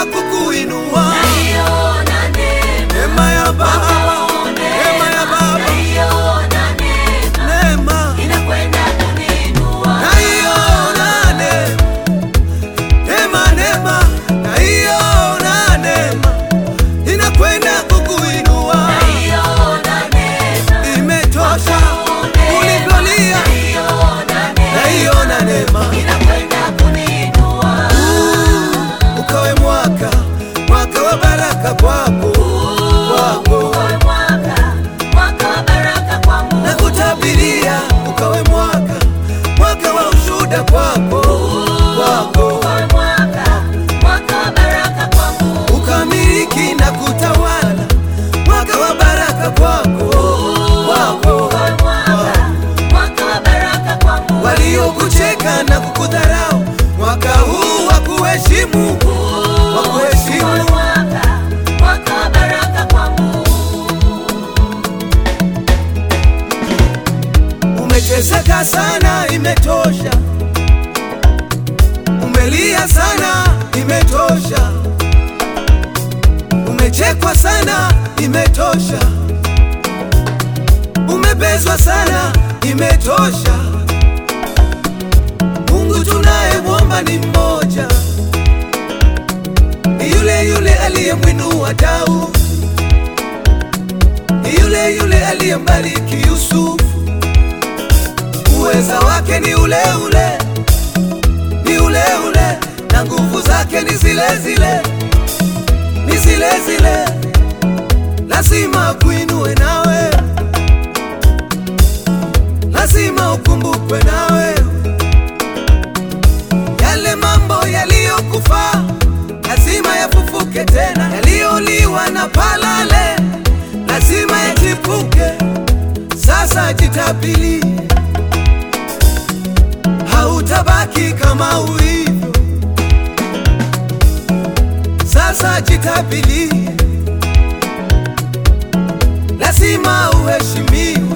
kukuinua. naiona neema, Neema ya Baba, neema ya Baba, naiona neema, neema inakwenda kuniinua. naiona neema, neema, neema, naiona neema inakwenda kukuinua. Naiona neema, Imetosha ulivyolia, naiona neema, naiona neema inakwenda kuniinua. ukawe mwaka mwaka wa baraka kwako kwako Uwe mwaka, mwaka wa baraka kwangu. na kutabiria ukawe mwaka mwaka wa ushuhuda kwako kwako Uwe mwaka, mwaka wa baraka kwangu. ukamiliki na kutawala mwaka wa baraka kwako kwako Uwe mwaka, mwaka wa baraka kwangu. waliokucheka na kukudharau mwaka huu wa kuheshimu wa Uwe kuheshimu mwaka, mwaka wa baraka kwangu. Umeteseka sana, imetosha. Umelia sana, imetosha. Umechekwa sana, imetosha. Umebezwa sana, imetosha. Mungu tunayemwomba ni mmoja, ni yule yule aliyemwinua Daudi, ni yule yule aliyembariki Yusufu uweza wake ni ule ule, ni ule ule, na nguvu zake ni zile zile, ni zile zile. Lazima kuinue nawe, lazima ukumbukwe nawe. Yale mambo yaliyokufa lazima yafufuke tena, yaliyoliwa na palale lazima yachipuke. Sasa jitabilie hautabaki kama ulivyo. Sasa jitabilie, lazima uheshimiwe.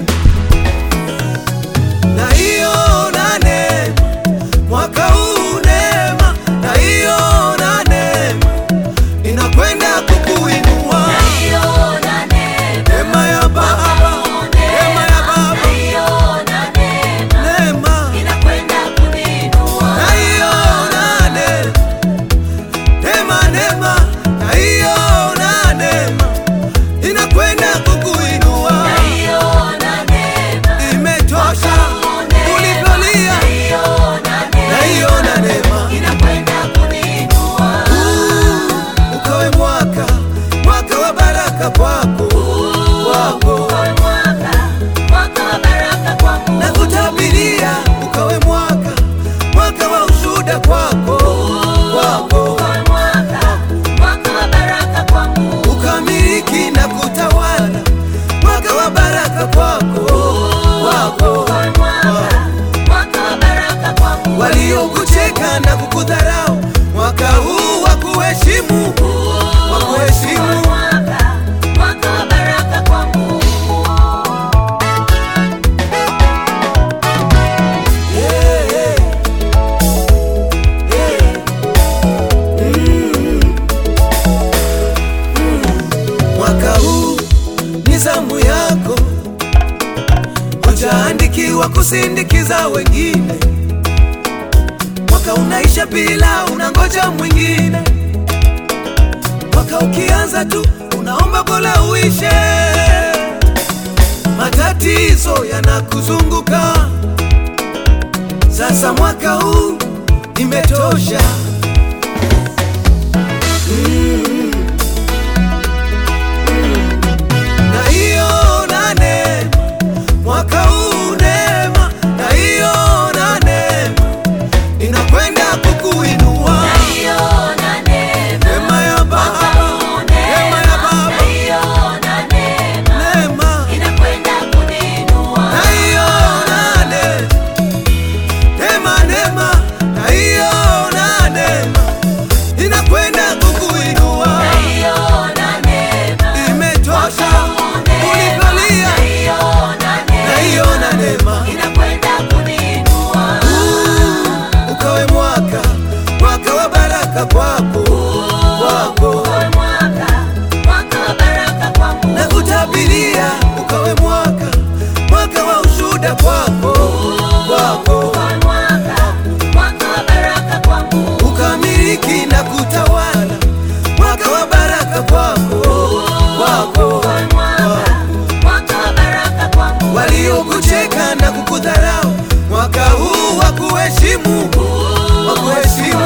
Na hiyo na neema mwaka huu, neema na hiyo na neema inakwenda kukuinua. Naiona neema, Neema ya Baba, neema ya Baba, naiona neema, neema inakwenda kuniinua. naiona neema, neema, neema, naiona neema inakwenda kukuinua. Naiona neema, Imetosha ulivyolia, naiona neema, naiona neema inakwenda kuniinua. ukawe mwaka mwaka wa baraka kwako kwako, Uwe mwaka, mwaka wa baraka kwangu. na kutabiria ukawe mwaka mwaka wa ushuhuda kwako kwako, Uwe mwaka, mwaka wa baraka kwangu. ukamiliki na kutawala mwaka wa baraka kwako kwako. Uwe mwaka, mwaka wa baraka kwangu. waliokucheka na kukudharau mwaka huu wa kuheshimu wa Uwe kuheshimu mwaka, mwaka wa baraka kwangu. Yeah, yeah. Yeah. Mm. Mm. Mwaka huu ni zamu yako, hujaandikiwa kusindikiza wengine. Mwaka unaisha bila unangoja mwingine. Mwaka ukianza tu unaomba bora uishe. Matatizo yanakuzunguka sasa, mwaka huu imetosha. Mm. Mm. Na hiyo na neema, mwaka huu neema, na hiyo na neema inakwenda kukuinua. Naiona neema, Neema ya Baba, neema ya Baba, naiona neema, neema inakwenda kuniinua. na hiyo na neema, neema, neema na hiyo na neema inakwenda kukuinua. Naiona neema, Imetosha ulivyolia, naiona na neema, hiyo na neema inakwenda kuniinua. ukawe mwaka mwaka wa baraka kwako kwako wa kuheshimu, wa kuheshimu